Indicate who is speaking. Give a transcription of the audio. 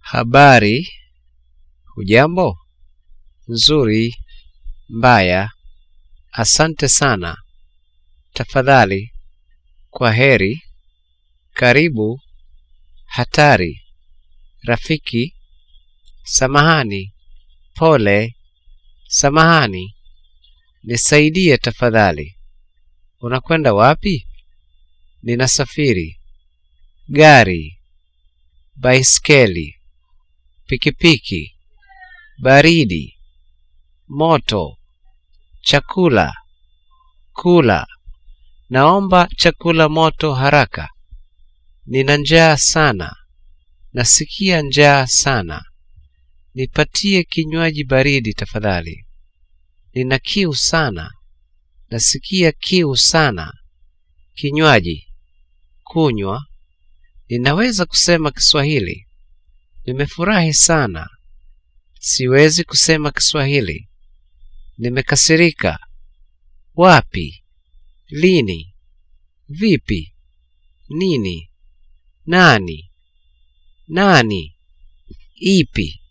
Speaker 1: Habari. Hujambo? Nzuri. Mbaya. Asante sana. Tafadhali. Kwa heri. Karibu. Hatari. Rafiki. Samahani. Pole. Samahani. Nisaidie tafadhali. Unakwenda wapi? Ninasafiri. Gari. Baiskeli. Pikipiki. Baridi. Moto. Chakula. Kula. Naomba chakula moto haraka. Nina njaa sana. Nasikia njaa sana. Nipatie kinywaji baridi tafadhali. Nina kiu sana. Nasikia kiu sana. Kinywaji. Kunywa. Ninaweza kusema Kiswahili. Nimefurahi sana. Siwezi kusema Kiswahili. Nimekasirika. Wapi? Lini? Vipi? Nini? Nani? Nani? Ipi?